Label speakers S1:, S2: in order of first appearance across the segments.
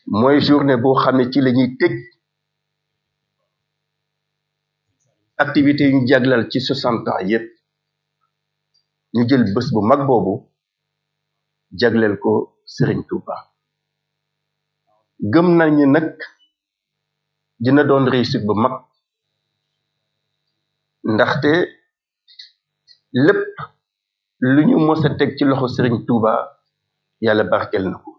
S1: mooy journée boo xam ne ci la ñuy tëj activité yu ñu jaglal ci soixante ans yépp ñu jël bés bu mag boobu jagleel ko Serigne Touba gëm nañu nag dina doon réussite bu mag ndaxte lépp lu ñu mës a teg ci loxo Serigne Touba yàlla barkel na ko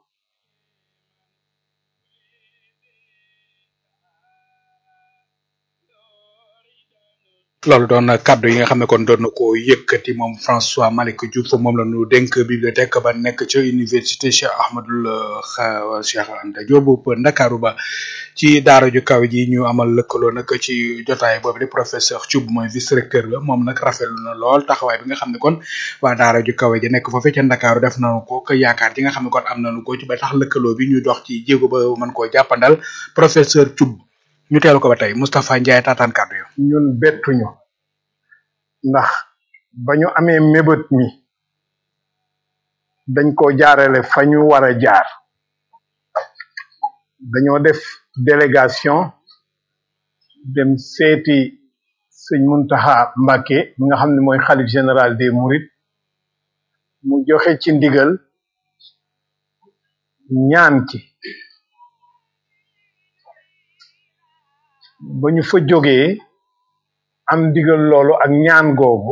S2: loolu doon kaddu yi nga xam ne kon doon na ko yëkkati moom François Malick Diouf moom la ñu dénk bibliothèque ba nekk ca université Cheikh Ahmadul Cheikh Anta Diop bu Ndakaaru ba ci daara ju kaw ji ñu amal lëkkaloo nag ci jotaay boobu di professeur Thioub mooy vice recteur la moom nag rafetlu na lool taxawaay bi nga xam ne kon waa daara ju kaw ji nekk foofee ca Ndakaaru def nañu ko que yaakaar ji nga xam ne kon am nañu ko ci ba tax lëkkaloo bi ñu dox ci jéego ba mën koo jàppandal professeur Thioub ñu teelu ko ba tey Moustapha Ndiaye taataan kàddu yo
S3: ñun bettuñu ndax ba ñu amee mébét mi dañ ko jaarale fa ñu war a jaar dañoo def délégation dem seeti sëñ Muntaxa Mbàkke mi nga xam ne mooy xalif général des Mourides mu joxe ci ndigal ñaan ci ba ñu fa jógee am ndigal loolu ak ñaan googu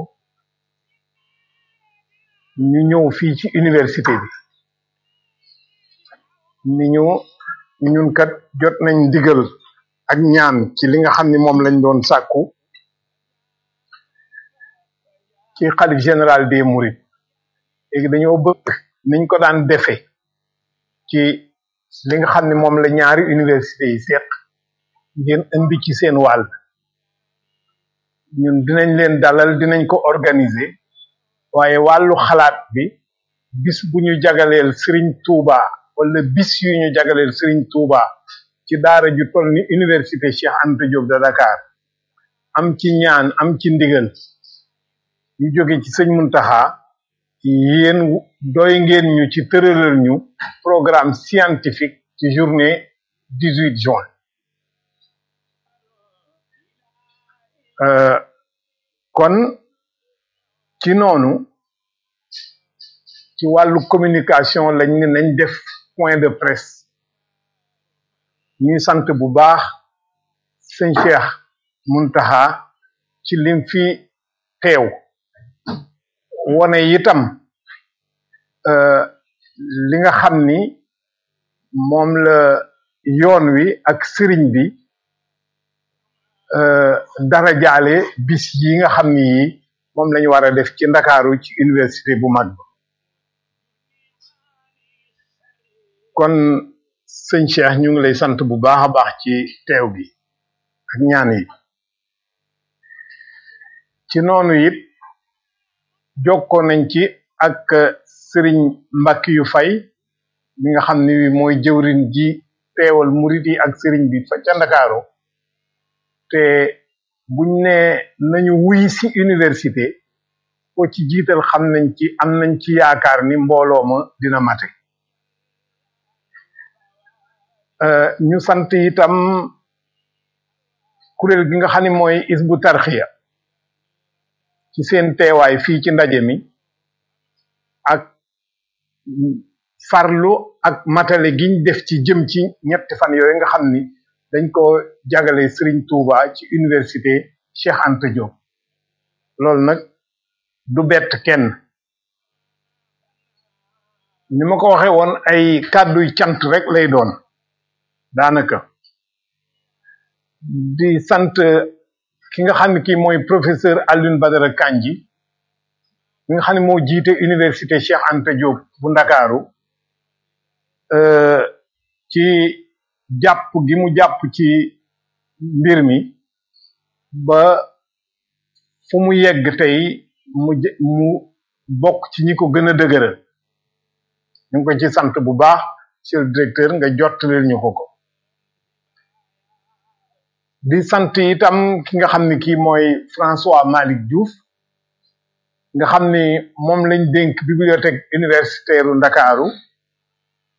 S3: ñu ñëw fii ci université bi ni ñu ñun kat jot nañ ndigal ak ñaan ci li nga xam ni moom lañ doon sàkku ci xalif général des Mourides léegi dañoo bëgg niñ ko daan defe ci li nga xam ne moom la ñaari université yi seq ngeen indi ci seen wàll ñun dinañ leen dalal dinañ ko organiser waaye wàllu xalaat bi bis bu ñu jagaleel Serigne Touba wala bis yu ñu jagaleel Serigne Touba ci daara ju toll ni université Cheikh Anta Diop de Dakar am ci ñaan am ci ndigal ñu jóge ci sëñ Muntaxa yéen doy ngeen ñu ci tëralal ñu programme scientifique ci journée 18 juin Euh, kon ci noonu ci wàllu communication lañ ne nañ def point de presse ñuy sant bu baax sëñ Cheikh Muntaxa ci lim fi teew wone itam euh, li nga xam ni moom la yoon wi ak sëriñ bi dara jaale bis yi nga xam ni yi moom lañu war a def ci ndakaaru ci université bu mag kon sëñ Cheikh ñu ngi lay sant bu baax a baax ci teew bi ak ñaan yi ci noonu it jokkoo nañ ci ak sëriñ Mbàkke yu fay mi nga xam ni mooy jëwrin ji teewal murit yi ak sëriñ bi fa ca ndakaaru te buñ ne nañu wuy si université ko ci jiital xam nañ ci am nañ ci yaakaar ni mbooloo ma dina mate ñu sant itam kuréel gi nga xam ne mooy isbu tarxiya ci seen teewaay fii ci ndaje mi ak farlu ak matale giñ def ci jëm ci ñetti fan yooyu nga xam ni dañ ko jagale Serigne Touba ci université Cheikh Anta Diop loolu nag du bett kenn ni ma ko waxe woon ay kàdduy cant rek lay doon daanaka di sant ki nga xam ne kii mooy professeur Alioune Badara Kandji mi nga xam ne moo jiite université Cheikh Anta Diop bu Ndakaaru ci jàpp gi mu jàpp ci mbir mi ba fu mu yegg tey mu mu bokk ci ñi ko gën a dëgëral ñu ngi ko ci sant bu baax monsieur le directeur nga jottaleel ñu ko ko di sant itam ki nga xam ne kii mooy François Malick Diouf nga xam ni moom lañ dénk bibliothèque universitaire u Ndakaaru